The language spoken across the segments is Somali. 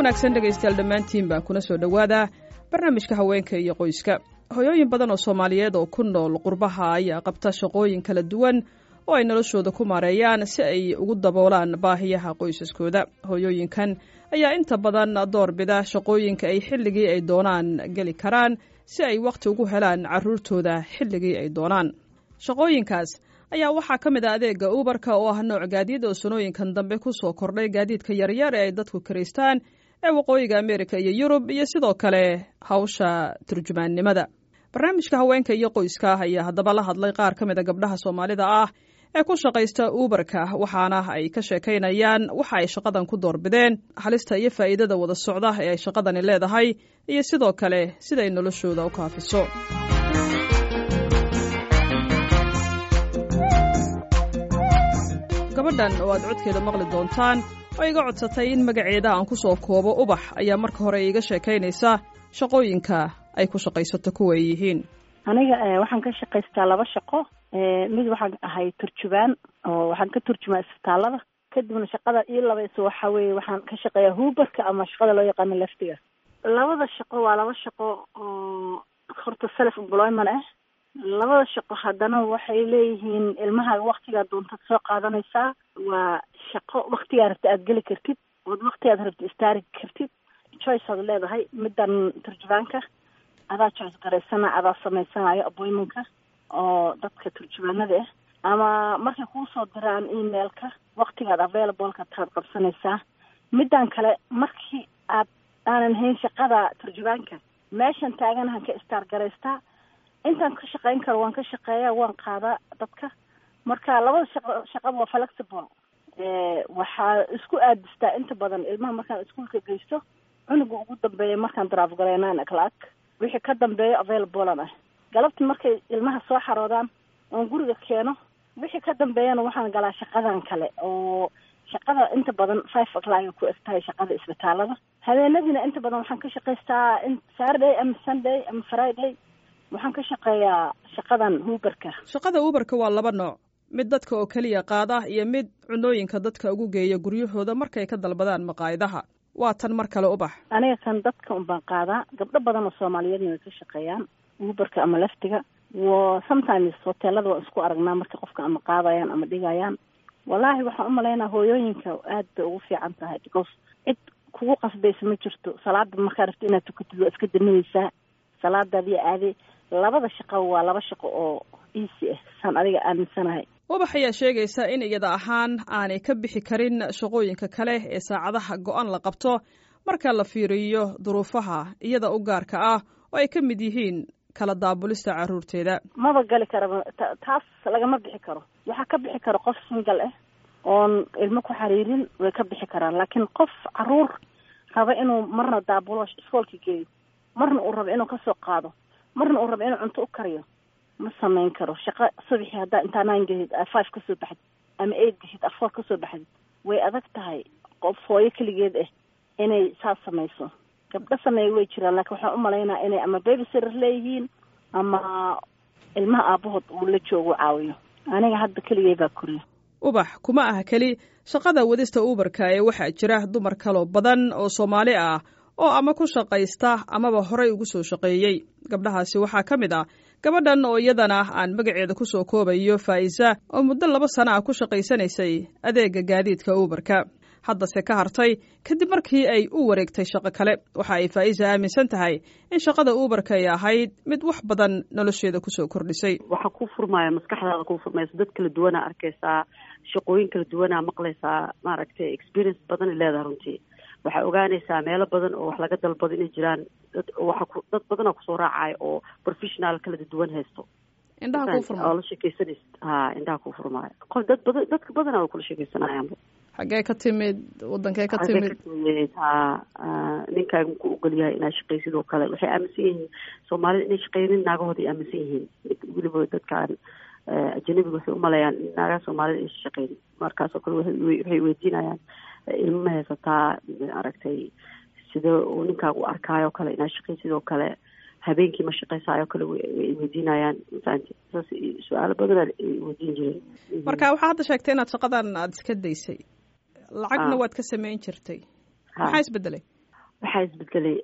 wanaagsan dhegaystayaal dhammaantiinbaa kuna soo dhowaada barnaamijka haweenka iyo qoyska hoyooyin badan oo soomaaliyeed oo ku nool qurbaha ayaa qabta shaqooyin kala duwan oo ay noloshooda ku maareeyaan si ay ugu daboolaan baahiyaha qoysaskooda hoyooyinkan ayaa inta badan doorbida shaqooyinka ay xilligii ay doonaan geli karaan si ay wakhti ugu helaan carruurtooda xilligii ay doonaan shaqooyinkaas ayaa waxaa ka mid ah adeega ubarka oo ah nooc gaadiid oo sanooyinkan dambe ku soo kordhay gaadiidka yaryar ee ay dadku karaystaan ee waqooyiga ameerika iyo yurub iyo sidoo kale hawsha turjumaannimada barnaamijka haweenka iyo qoyska ah ayaa haddaba la hadlay qaar ka mid a gabdhaha soomaalida ah ee ku shaqaysta uberka waxaana ay ka sheekaynayaan waxa ay shaqadan ku doorbideen halista iyo faa'iidada wada socda ee ay shaqadani leedahay iyo sidoo kale siday noloshooda u kaafiso gabadhan oo aad codkeeda maqli doontaan oo iga codsatay in magaceeda aan ku soo koobo ubax ayaa marka hore iiga sheekaynaysa shaqooyinka ay ku shaqaysato kuwa ay yihiin aniga waxaan ka shaqaystaa laba shaqo mid waxaan ahay turjubaan oo waxaan ka turjumaa isbitaalada kadibna shaqada ii labayso waxa weeye waxaan ka shaqeeyaa huubarka ama shaqada loo yaqaano leftiga labada shaqo waa laba shaqo oo horta self employment ah labada shaqo haddana waxay leeyihiin ilmaha waktigaa doontad soo qaadanaysaa waa shaqo waktigaa rabta aada geli kartid ood waktigaad rabta istaari kartid choice aad leedahay middan turjubaanka adaa choice garaysana adaa samaysanayo appointmentka oo dadka turjubaanada ah ama markay kuu soo diraan emailka waktigaad availableka taad qabsanaysaa middan kale markii aad aanan hayn shaqada turjubaanka meeshan taaganahan ka istaar garaystaa intaan ka shaqeyn karo waan ka shaqeeyaa waan qaadaa dadka marka labada shaqo shaqaba waa flexible waxaa isku aadistaa inta badan ilmaha markaan iskuolka geysto cunuga ugu dambeeya markaan drive garay nine o'clock wixii ka dambeeyo availablea ah galabti markay ilmaha soo xaroodaan oon guriga keeno wixii ka dambeeyana waxaan galaa shaqadan kale oo shaqada inta badan five o'clock ku egtahay shaqada isbitaalada habeenadiina inta badan waxaan ka shaqaystaa in saturday ama sunday ama friday waxaan ka shaqeeyaa shaqadan huubarka shaqada uberka waa laba nooc mid dadka oo keliya qaada iyo mid cunooyinka dadka ugu geeya guryahooda markay ka dalbadaan maqaayadaha waa tan mar kale ubax aniga kan dadka unbaan qaadaa gabdho badan oo soomaaliyeedna way ka shaqeeyaan uberka ama leftiga wo sometimes hoteelada waan isku aragnaa marka qofka ama qaadayaan ama dhigayaan wallaahi waxaan umalaynaa hooyooyinka aad bay ugu fiican tahay because cid kugu qasbaysa ma jirto salaada markaa rabto inaad tukatid waa iska daminaysaa salaadaadiyo aade labada shaqo waa laba shaqo oo easy ah saan adiga aaminsanahay ubax ayaa sheegaysa in iyada ahaan aanay ka bixi karin shaqooyinka kale ee saacadaha go-an la qabto marka la fiiriyo duruufaha iyada u gaarka ah oo ay ka mid yihiin kala daabulista carruurteeda maba gali karaba taas lagama bixi karo waxaa ka bixi kara qof single ah oon ilmo ku xariirin way ka bixi karaan laakiin qof caruur raba inuu marna daabulo iskoolka geeyo marna uu rabo inuu kasoo qaado marna uu rabo inuu cunto u kariyo ma samayn karo shaqo subaxii haddaa intaa nine gahid five kasoo baxdid ama eight gahid afour kasoo baxdid way adag tahay qof hooyo keligeed ah inay saas samayso gabdho sameeya way jiraan laakiin waxaan umalaynaa inay ama baby sitter leeyihiin ama ilmaha aabahood uu la joogo caawiyo aniga hadda keligay baa koriya ubax kuma ah keli shaqada wadista uberka ee waxaa jira dumar kaloo badan oo soomaali ah oo ama ku shaqaysta amaba horay ugu soo shaqeeyey gabdhahaasi waxaa ka mid ah gabadhan oo iyadana aan magaceeda ku soo koobayo faa'iisa oo muddo laba sana ah ku shaqaysanaysay adeega gaadiidka uberka haddase ka hartay kadib markii ay u wareegtay shaqo kale waxa ay faa'iisa aaminsan tahay in shaqada uberka ay ahayd mid wax badan nolosheeda kusoo kordhisay waxaa ku furmaya maskaxdaada ku furmaysa dad kala duwanaa arkaysaa shaqooyin kala duwanaa maqlaysaa maaragtay experience badan ay leedahay runtii waxaa ogaanaysaa meelo badan oo wax laga dalbado inay jiraan dad waxa ku dad badanaa kusoo raacaya oo professional kala duwan haysto indhaha kuu furmay oo la sheekaysanaysa ha indhaha kuu furmaayo qof dad badan dadka badanaa way kula sheekaysanayaanba xaggee ka timid wadankee ka timid ha ninkaaga muku ogol yahay inaad shaqaysid oo kale waxay aaminsan yihiin soomaalida inay shaqeynin naagahooda ay aaminsan yihiin weliba dadkaan ajanabiga waxay umaleeyaan in naagaha soomaalida aysa shaqeynin markaasoo kale waxay weydiinayaan ilmo ma haysataa aragtay sida uu ninkaaga u arkaayo kale inaad shaqay sidoo kale habeenkii ma shaqaysaayoo kale way weydiinayaan mafahanti saas su-aalo badanaa weydiin jireen marka waxaa hadda sheegtay inaad shaqadan aada iska daysay lacagna waad ka samayn jirtay maxaa isbedelay waxaa isbedelay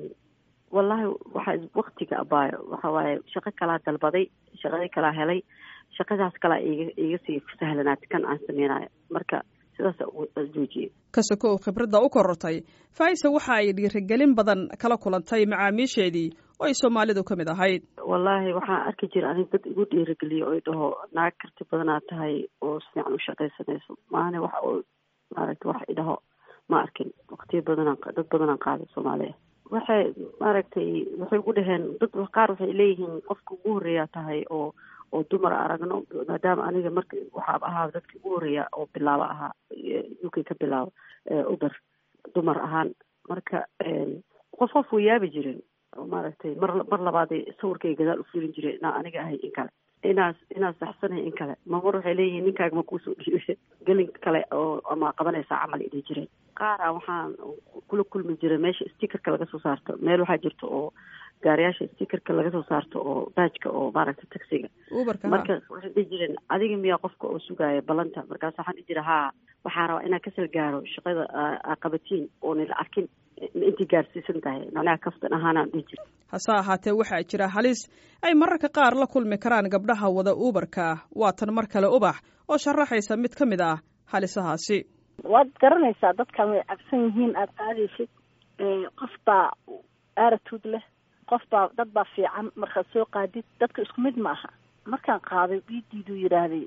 wallahi waxaa waktiga abaayo waxa waaye shaqo kalaa dalbaday shaqadii kalaa helay shaqadaas kalaa iga iga sii sahlanaatay kan aan sameynayo marka sidaasa joojiyey kasoko oo khibradda u korortay faisa waxa ay dhiirigelin badan kala kulantay macaamiisheedii oo ay soomaalidu ka mid ahayd wallaahi waxaan arki jira anig dad igu dhiirigeliyo oo dhaho naag karti badanaa tahay oo si fiican u shaqaysanayso maahane wax oo maaragta wax idhaho ma arkin waktiyo badanaan dad badanaan qaaday soomaaliya waxay maaragtay waxay ugu dhaheen dad qaar waxay leeyihiin qofka ugu horreeyaa tahay oo oo dumar aragno maadaama aniga marka waxaaba ahaa dadkii ugu horreeya oo bilaabo ahaa u k ka bilaabo uber dumar ahaan marka qof qof way yaabi jireen oo maaragtay mar mar labaaday sawirkay gadaal u fiirin jireen inaa aniga ahay in kale inaas inaad saxsanahay in kale mamar waxay leeyihiin ninkaaga ma kuusoo dhiibe gelin kale oo ama qabanaysaa camal idhi jireen qaara waxaan kula kulmi jiray meesha stickerka laga soo saarto meel waxaa jirta oo gaariyaasha stickerka laga soo saarto oo baajka oo maaragta taxiga marka waxay dhihi jireen adiga miyaa qofka oo sugaaya ballanta markaas waxaan dhihi jira haa waxaa rabaa inaan kasal gaaro shaqada aa qabatiin oonila arkin intii gaarsiisan tahay macnaha kaftan ahaanaan dhihi jira hase ahaatee waxaa jira halis ay mararka qaar la kulmi karaan gabdhaha wada uubarka waa tan mar kale ubax oo sharaxaysa mid ka mid ah halisahaasi waad garanaysaa dadkan way cabsan yihiin aada qaadaysid qof baa aaratuud leh qof baa dad baa fiican markaad soo qaadid dadka isku mid ma aha markaan qaaday idiiduu yidhaahday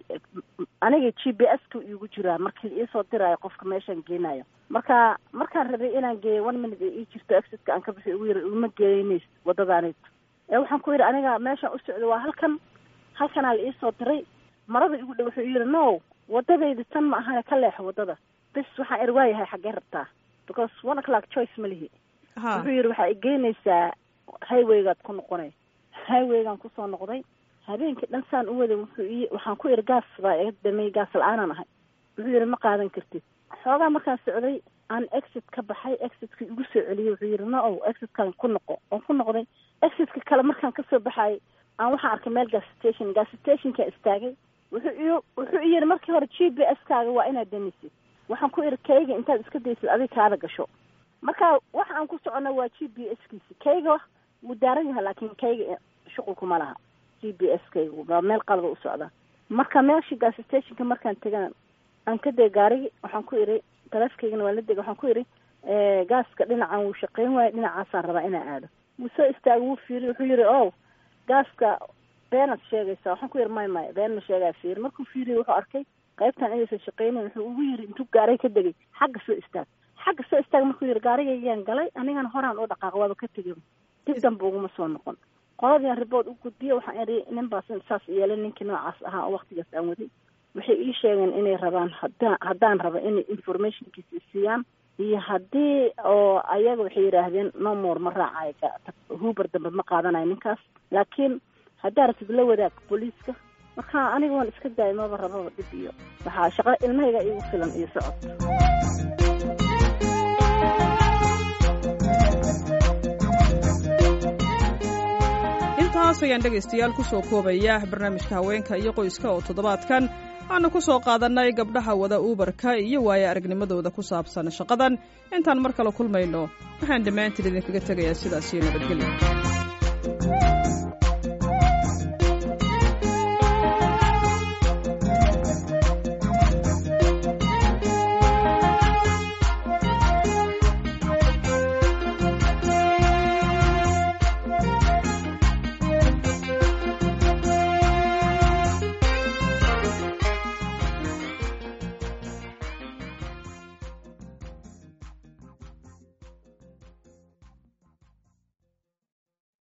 aniga g b s ka iigu jiraa markii iisoo diraayo qofka meeshaan geenayo marka markaan rabay inaan geeyo one minute ee ii jirto exitka aan ka bixi ugu yiri uma geenays wadadaanayt ee waxaan ku yidhi aniga meeshaan u socdo waa halkan halkanaa la iisoo diray marada igu dhow wuxuu yidhi no wadadaydi tan ma ahane ka leexo wadada bes waxaan er waayahay xaggee rabtaa because one o'clock choice ma lihi wuxuu yidhi waxaa igeynaysaa highwaygaad ku noqonay highwaygaan kusoo noqday habeenkii dhan saan u waday wuxuu i waxaan ku ihi gaas baa iga damey gaas la-aanaan ahay wuxuu yidhi ma qaadan kartid xoogaa markaan socday aan exit ka baxay exitka igu soo celiyey wuxuu yidhi no o exitkaan ku noqo oon ku noqday exitka kale markaan kasoo baxayay aan waxaan arkay meel gas station gas stationkaa istaagay wuxuu i wuxuu i yidhi markii hore g b s kaaga waa inaad damisid waxaan ku ihi kayga intaad iska daysid adig kaada gasho marka waxa aan ku socona waa g b s kiisi kayga wuu daaran yahay laakiin kayga shuqulkuma laha g b s kayga waa meel qalada u socdaa marka meeshii gas stationka markaan tegan aan ka deg gaarigi waxaan ku idhi taleefkaygana waa la dega waxaan ku idhi gaaska dhinacan wuu shaqeyn waayo dhinacaasaan rabaa inaa aado wuu soo istaagay wuu fiiriy wuxuu yidhi o gaaska beenaad sheegaysaa waxaan ku yidhi may maya been ma sheegaa fiiri markuu fiiriya wuxuu arkay qaybtan inaysan shaqeynayn wuxuu ugu yidhi intuu gaaray ka degay xagga soo istaag xagga soo istaag markuu yidhi gaarigaygaan galay anigana horaan u dhaqaaq waaba ka tegay dib danba uguma soo noqon qoladiian ribood u gudbiye waxaan idhi nin baas saas yeelay ninkii noocaas ahaa oo waktigaas aan waday waxay ii sheegeen inay rabaan hadaa haddaan raba inay informationkiisa siiyaan iyo haddii oo ayaga waxay yidhaahdeen no more ma raacayo huber dambe ma qaadanayo ninkaas laakiin haddaa ratid la wadaag booliiska marka aniga waan iska daayay maba rababa dhib iyo waxaa shaqo ilmahayga igu filan iyo socod intaas ayaan dhegaystayaal ku soo koobaya barnaamijka haweenka iyo qoyska oo toddobaadkan aanu ku soo qaadannay gabdhaha wada uubarka iyo waaye aragnimadooda ku saabsan shaqadan intaan mar kale kulmayno waxaan dhammaantiin idinkaga tegayaa sidaas iyo nabadgelya